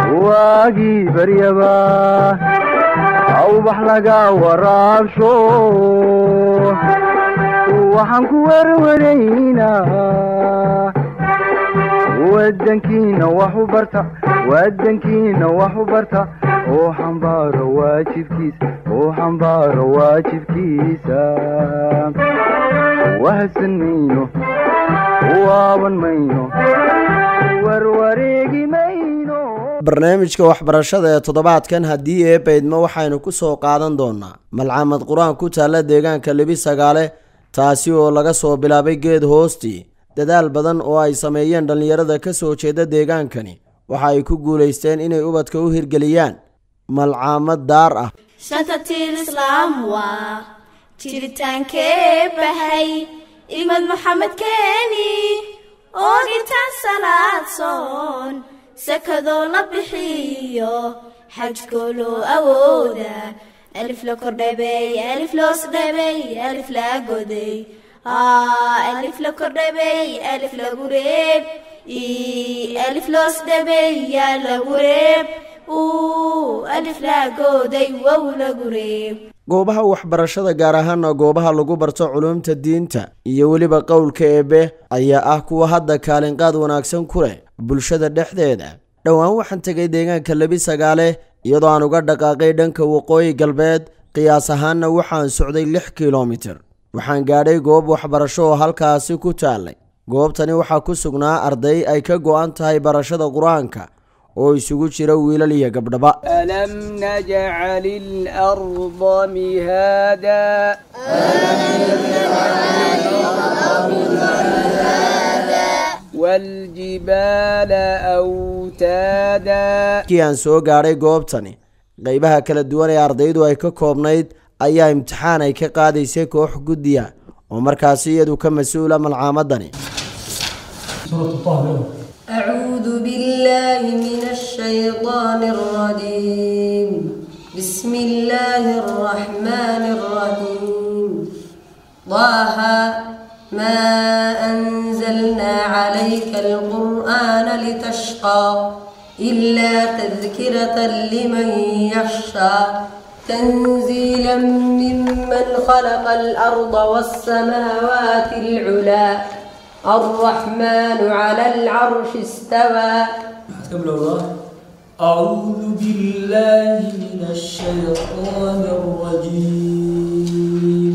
waagii baryaba awbax laga waraabsho waxaan ku werwaraynaa wadankiina wax u barta wadankiina wax u barta oo xambaaro waajibkiisa oo xambaaro waajibkiisa wahadsan mayno waaban mayno warwareegi mayno barnaamijka waxbarashada ee toddobaadkan haddii eebaydma waxaynu ku soo qaadan doonaa malcamad qur-aan ku taalla deegaanka lebi sagaale taasi oo laga soo bilaabay geed hoostii dadaal badan oo ay sameeyeen dhallinyarada ka soo jeeda deegaankani waxa ay ku guulaysteen inay ubadka u hirgeliyaan malcaamad daar ah shanta tir islaam waa jiritaankee bahay imad maxamed keeni oogitaan salaad soon sakadoo la bixiyo xajkoo loo awooda alif la kordhabey alif loos dhabey alif la goday alif la kordhabey alif lagu reeb alif loos dhabey yaa lagu reeb alif la gooday wow lagu reeb goobaha waxbarashada gaar ahaana goobaha lagu barto culuumta diinta iyo weliba qowlka eebe ayaa ah kuwa hadda kaalinqaad wanaagsan ku leh bulshada dhexdeeda dhowaan waxaan tegay deegaanka lebi sagaale iyadoo aan uga dhaqaaqay dhanka waqooyi galbeed qiyaas ahaanna waxaan socday lix kilomitir waxaan gaadhay goob waxbarasho oo halkaasi ku taallay goobtani waxaa ku sugnaa arday ay ka go-an tahay barashada qur-aanka oo isugu jira wiilal iyo gabdhaba ألم نجعل الأرض مهادا والجبال أوتادا markii aan soo gaadhay goobtani qeybaha kala duwan ee ardaydu ay ka koobnayd ayaa imtixaan ay ka qaadaysay koox guddiya oo markaasi iyadu ka mas-uula malcaamadani أعوذ بالله من الشيطان الرجيم بسم الله الرحمن الرحيم طه ما أنزلنا عليك القرآن لتشقى إلا تذكرة لمن يخشى تنزيلا ممن خلق الأرض والسماوات العلى الرحمن على العرش استوى قبل الله أعوذ بالله من الشيطان الرجيم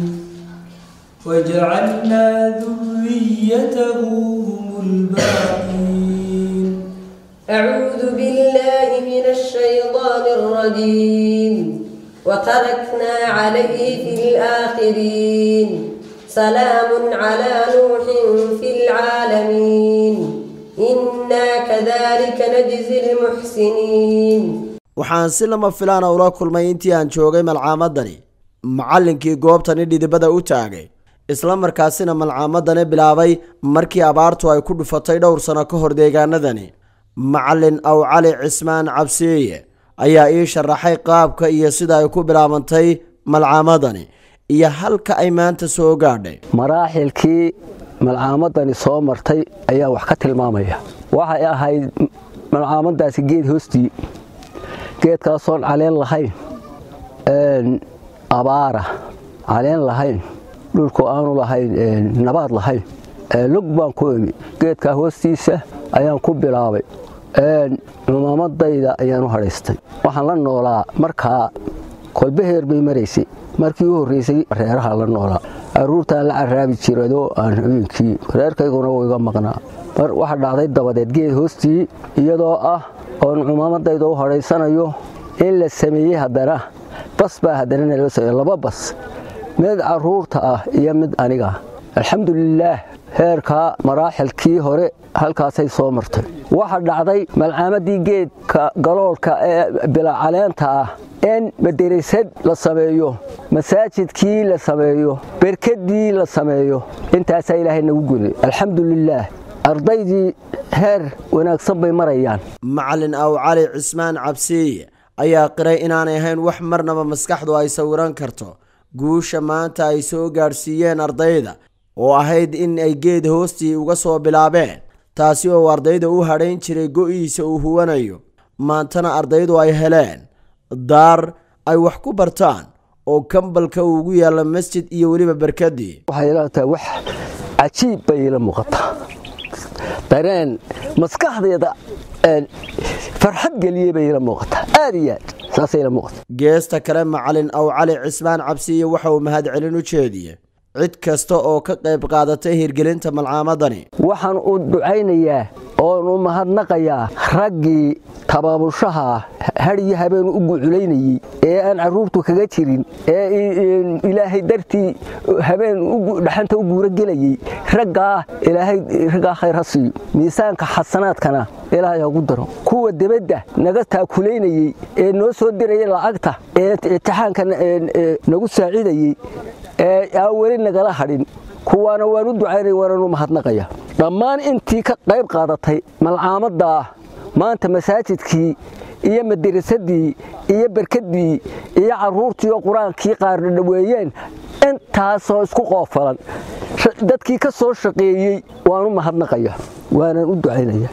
وجعلنا ذريته هم الباقين أعوذ بالله من الشيطان الرجيم وتركنا عليه في الآخرين سلام على نوح في العالمين إنا كذلك نجزي المحسنين waxaan si lama filaana ula kulmay intii aan joogay malcaamadani macallinkii goobtani dhidibada u taagay isla markaasina malcaamadani bilaabay markii abaartu ay ku dhufatay dhowr sano ka hor deegaanadani macallin aw cali cismaan cabsiye ayaa ii sharaxay qaabka iyo sida ay ku bilaabantay malcaamadani iyo halka ay maanta soo gaadhay maraaxilkii malcaamadani soo martay ayaa wax ka tilmaamaya waxay ahayd malcaamadaasi geed hoostii geedkaasoon caleen lahayn abaara caleen lahayn dhulku aanu lahayn nabaad lahayn lug baan ku emi geedkaa hoostiisa ayaan ku bilaabay cumaamadayda ayaan u hadhaystay waxaan la noolaa markaa kolbaheer bay maraysay markii u horreysay reeraha la noolaa aruurtaan la caraabi jirado aan habeenkii reerkayguna wuu iga maqnaa mar waxa dhacday dabadeed geed hoostii iyadoo ah oon cumaamadayda u hadhaysanayo in la sameeyey haddana bas baa haddana naloo sameeye laba bas mid caruurta ah iyo mid aniga alxamdulilaah heerkaa maraaxilkii hore halkaasay soo martay waxa dhacday malcaamadii geedka galoolka ee bilacaleenta ah in madarasad la sameeyo masaajidkii la sameeyo berkadii la sameeyo intaasaa ilaahay nagu guday alxamdulilaah ardaydii heer wanaagsan bay marayaan macallin aw cali cismaan cabsiye ayaa qiray inaanay ahayn wax marnaba maskaxdu ay sawiran karto guusha maanta ay soo gaadhsiiyeen ardayda oo ahayd in ay geed hoostii uga soo bilaabeen taasi oo ardayda u hadhayn jiray go'iisa uu huwanayo maantana ardaydu ay heleen daar ay wax ku bartaan oo kambalka uu ugu yaalla masjid iyo weliba barkadii waxay ila tahay wax cajiib bay ila muuqataa dareen maskaxdeeda farxad geliyey bay ila muuqataa aad iyo aad saasay ila muuqata geesta kale macalin aw cali cismaan cabsiye waxa uu mahadcelin u jeediyey cid kasta oo ka qayb qaadatay hirgelinta malcaamadani waxaan u ducaynayaa oon u mahadnaqayaa raggii tabaabushaha hadhiyo habeen u guculaynayey ee aan carruurtu kaga jirin ee ilaahay dartii habeen dhaxanta u guura gelayey raggaa ilaahay raggaa khayr ha siiyo miisaanka xasanaadkana ilaahay hagu daro kuwa debadda naga taakulaynayey ee noo soo dirayay lacagta ee imtixaanka nagu saacidayey ee aan weli nagala hadhin kuwaana waan u ducaynaya waanaan u mahadnaqaya dhammaan intii ka qayb qaadatay malcaamaddaa maanta masaajidkii iyo madarasadii iyo berkaddii iyo carruurtii oo qur-aankii qaarna dhaweeyeen intaasoo isku qoofalan dadkii ka soo shaqeeyey waan u mahadnaqaya waanaan u ducaynaya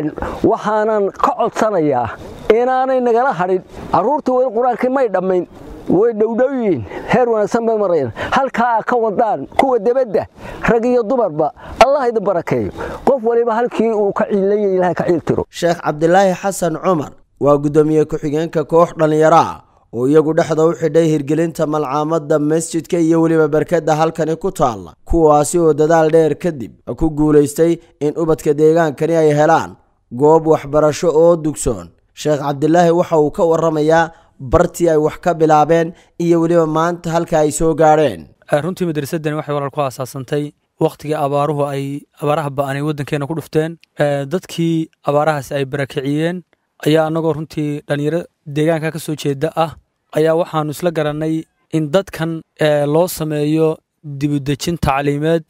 waxaanan ka codsanayaa inaanay nagala hadhin carruurtii weli qur-aankii may dhammayn way dhowdhowyiin heer wanaagsan bay marayaan halkaa ka wadaan kuwa debadda rag iyo dumarba allah idin barakeeyo qof waliba halkii uu ka ciilanya ilahay ka ciil tiro sheekh cabdilaahi xasan cumar waa guddoomiye ku-xigeenka koox dhallinyaro ah oo iyagu dhexda u xidhay hirgelinta malcaamadda masjidka iyo weliba barkadda halkani ku taalla kuwaasi oo dadaal dheer kadib ku guulaystay in ubadka deegaankani ay helaan goob waxbarasho oo dugsoon sheekh cabdilaahi waxa uu ka warramayaa bartii ay wax ka bilaabeen iyo weliba maanta halka ay soo gaadheen runtii madrasadani waxay walaal ku aasaasantay wakhtigii abaaruhu ay abaaraha ba'anay waddankeena ku dhufteen dadkii abaarahaasi ay barakiciyeen ayaa annagoo runtii dhallinyaro deegaanka ka soo jeeda ah ayaa waxaannu isla garannay in dadkan loo sameeyo dibudejin tacliimeed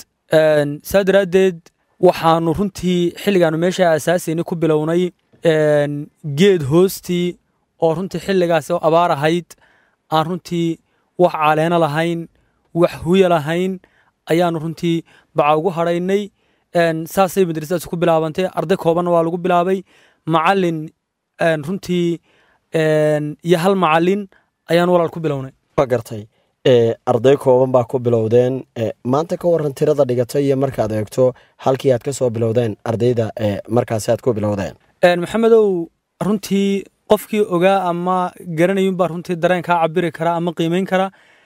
saa daraaddeed waxaannu runtii xilligaannu meesha aasaasayni ku bilownay geed hoostii oo runtii xilligaas oo abaar ahayd aan runtii wax caleeno lahayn wax huya lahayn ayaannu runtii baca ugu hadhaynay saasay madrasadaas ku bilaabantay arday koobanna waa lagu bilaabay macalin runtii iyo hal macalin ayaanu walaal ku bilownay waa gartay arday kooban baa ku bilowdeen maanta ka waran tirada dhigatay iyo markaad eegto halkii aad ka soo bilowdeen ardayda markaasi aad ku bilowdeen maxamedow runtii qofkii ogaa ama garanayunbaa runtii dareen kaa cabiri kara ama qiimeyn kara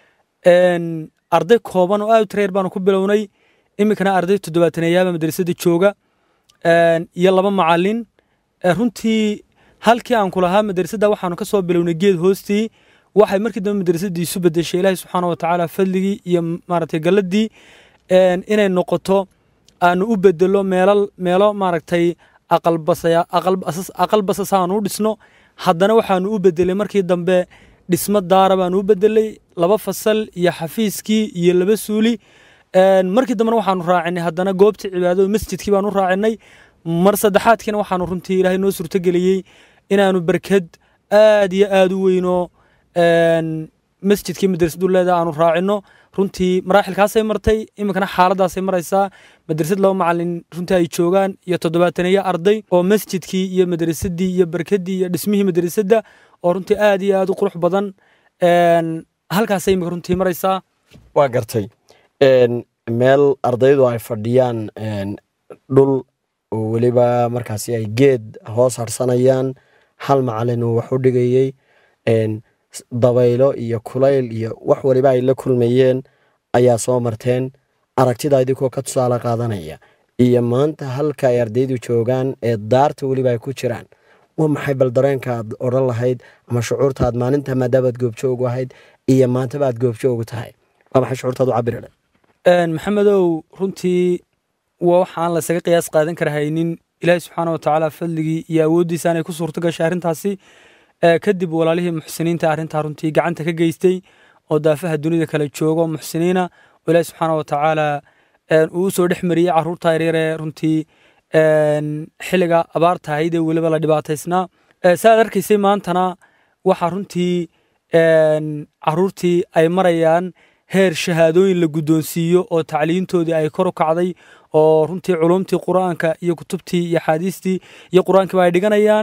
arday kooban oo aad u tareer baanu ku bilownay iminkana arday toddobaataneeyaaba madrasada jooga iyo laba macalin runtii halkii aan ku lahaa madrasadda waxaanu ka soo bilownay geed hoostii waxay markii dambe madrasadii isu bedeshay ilaahi subxaana wa tacaala fadligii iyo maaragtay galladii inay noqoto aanu u bedelo meelal meelo maaragtay aqal basas aanu u dhisno haddana waxaanu u bedelay markii dambe dhismo daara baanu u bedelay laba fasal iyo xafiiskii iyo laba suuli markii dambena waxaanu raacinay haddana goobtii cibaadada masjidkii baanu raacinay mar saddexaadkiina waxaanu runtii ilaahay noo suurtogeliyey inaanu barkad aad iyo aad u weyno masjidkii madrasadu leeda aanu raacino runtii maraaxilkaasay martay iminkana xaaladaasay maraysaa madrasad laba macalin runtii ay joogaan iyo toddobaataneeyo arday oo masjidkii iyo madrasadii iyo barkadii iyo dhismihii madrasadda oo runtii aad iyo aad u qurux badan halkaasay imika runtii maraysaa waa gartay meel ardaydu ay fadhiyaan dhul oo weliba markaasi ay geed hoos harsanayaan hal macalin uu wax u dhigayey dabaylo iyo kulayl iyo wax waliba ay la kulmayeen ayaa soo marteen aragtida idinkoo ka tusaale qaadanaya iyo maanta halka ay ardaydu joogaan ee daarta weliba ay ku jiraan waa maxay bal dareenka aad odhan lahayd ama shucuurta aad maalinta maadaabaad goobjoogu ahayd iyo maantaba aad goobjoogu tahay waa maxay shucuurtaad u cabiri maxamedow runtii waa waxaan lasaga qiyaas qaadan kara haynin ilaahi subxaana wa tacaala fadligii iyo awooddiisa inay ku suurto gashay arrintaasi kadib walaalihii muxsiniinta arrintaa runtii gacanta ka geystay oo daafaha dunida kale joogo muxsiniina oo ilaahi subxaana wa tacaala uu usoo dhex mariyey carruurta yaryaree runtii xilliga abaarta ahayd ee weliba la dhibaataysnaa saaad arkaysay maantana waxaa runtii carruurtii ay marayaan heer shahaadooyin la guddoonsiiyo oo tacliintoodii ay kor u kacday oo runtii culumtii qur-aanka iyo kutubtii iyo axaadiistii iyo qur-aankiiba ay dhiganayaan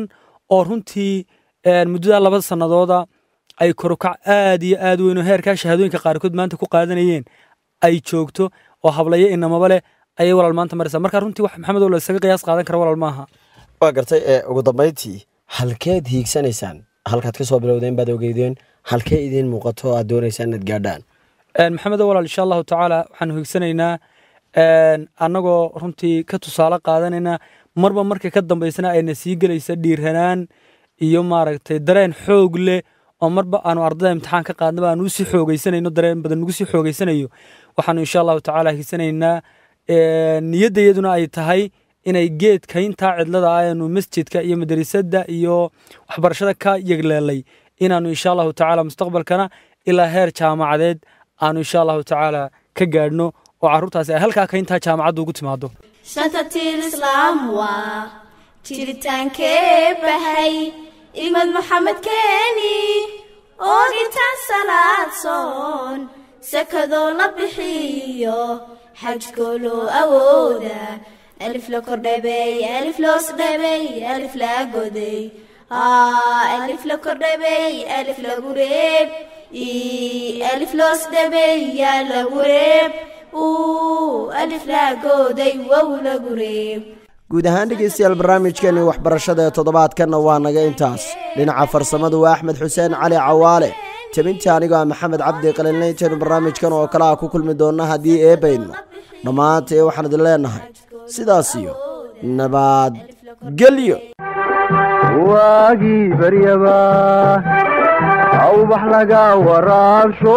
oo runtii muddada laba sannadooda ay korukac aad iyo aad weyn oo heerkaa shahaadooyinka qaarkood maanta ku qaadanayeen ay joogto oo hablayo inamaba leh ayay walaal maanta maraysaa marka runtii wax maxamed oo la isaga qiyaas qaadan kara walaal maaha waa gartay ee ugu dambayntii halkeed hiigsanaysaan halkaad ka soo bilowdeen baad ogeydeen halkee idiin muuqato aad doonaysaan inaad gaadhaan maxamed walaal insha allahu tacaala waxaanu higsanaynaa annagoo runtii ka tusaale qaadanayna marba marka ka dambaysana ayna sii gelaysa dhiiranaan iyo maaragtay dareen xoog leh oo marba aanu ardada imtixaan ka qaadnaba aanu usii xoogeysanayno dareen badan nagu sii xoogeysanayo waxaanu insha allahu tacaala higsanaynaa niyaddayaduna ay tahay inay geedka intaa cidlada ah aanu masjidka iyo madrasadda iyo waxbarashada ka yegleelay inaanu insha allahu tacaala mustaqbalkana ilaa heer jaamacadeed aanu insha allahu tacaala ka gaadhno oo carruurtaasi ay halkaa ka intaa jaamacadda ugu timaado shanta tir islaam waa jiritaankee bahay imad maxamed keeni oogitaan salaad soon sakadoo la bixiyo xajkoo loo awooda alif la kordhabey alif loos dhabey alif la goday alif la kordhabey alif lagu reeb alif loos dhabey yaa lagu reeb alif la goday wow lagu reeb guud ahaan dhegeystayaal barnaamijkeenii waxbarashada ee toddobaadkanna waa naga intaas dhinaca farsamadu waa axmed xuseen cali cawaale tebinta anigoo ah maxamed cabdi qaliilnayntaynu barnaamijkan oo kale ah ku kulmi doonna haddii eebaydno dhammaantee waxaan idin leenahay sidaas iyo nabadgelyo waagii baryaba awbax laga waraabsho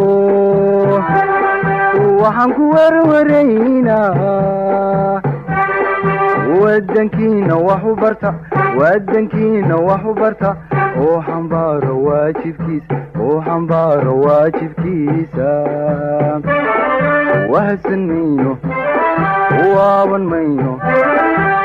waxaan ku werwaraynaa wadankiina wax u barta wadankiina wax u barta oo xambaaro waajibkiisa oo xambaaro waajibkiisa wahadsan mayno waaban mayno